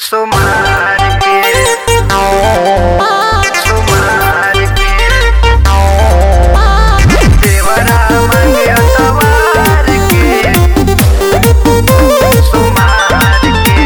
सोमार के सोमार के देवरा मांगे अतवार के सोमार के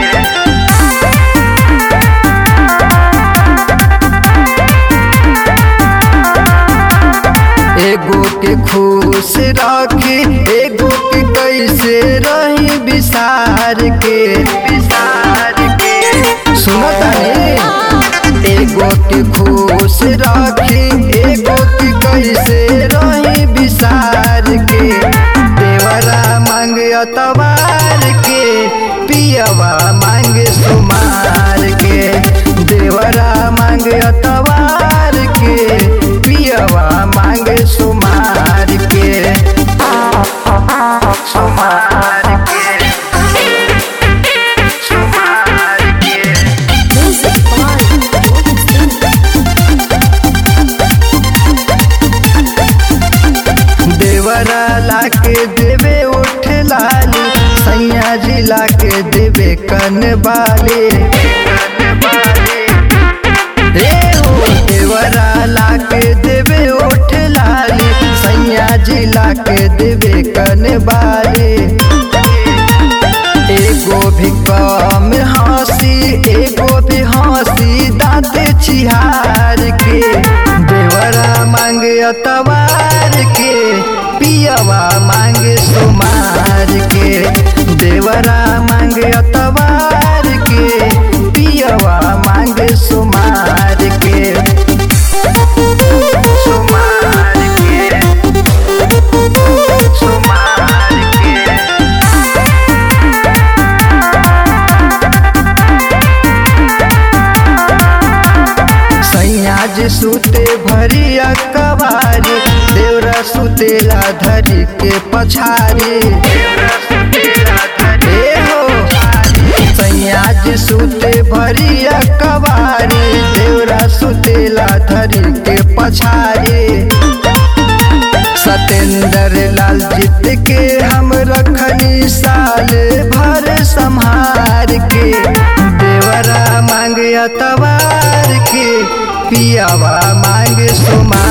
एगो के खुश रखी एगो के कैसे रही विसार के विसार के सुनो तानी एगो के खुश रखी एगो के कैसे रही विसार के देवरा मांग अतवार के पियवा मांग सुमार के देवरा मांग अतवार के पियवा मांग सुमार के सोमार के सोमार के Music by Morgan Stanley. देवरा लाके देवे उठ लाली सैया जी लाके देवे कन बाले रे हो देवरा लाके देवे उठ लाली सैया जी लाके देवे कन बाले एगो भी कम हंसी एगो भी हंसी दाँत छिहार के देवरा मांगे अतवार के पियवा मांगे सुमार के देवरा मांगे अतवार के पियवा मांगे सुमार के सोमार के सोमार के सैया जी सुते भरी अकबारी देवरा सुतेला धरी के पछारी ए हो सैया जी सुते भरी अकबारी देवरा सुतेला धरी के पछारी सतेंद्र लाल जीत के हम रखनी साल भर संहार के देवरा मांग अतवार के पियावा मांग सुमार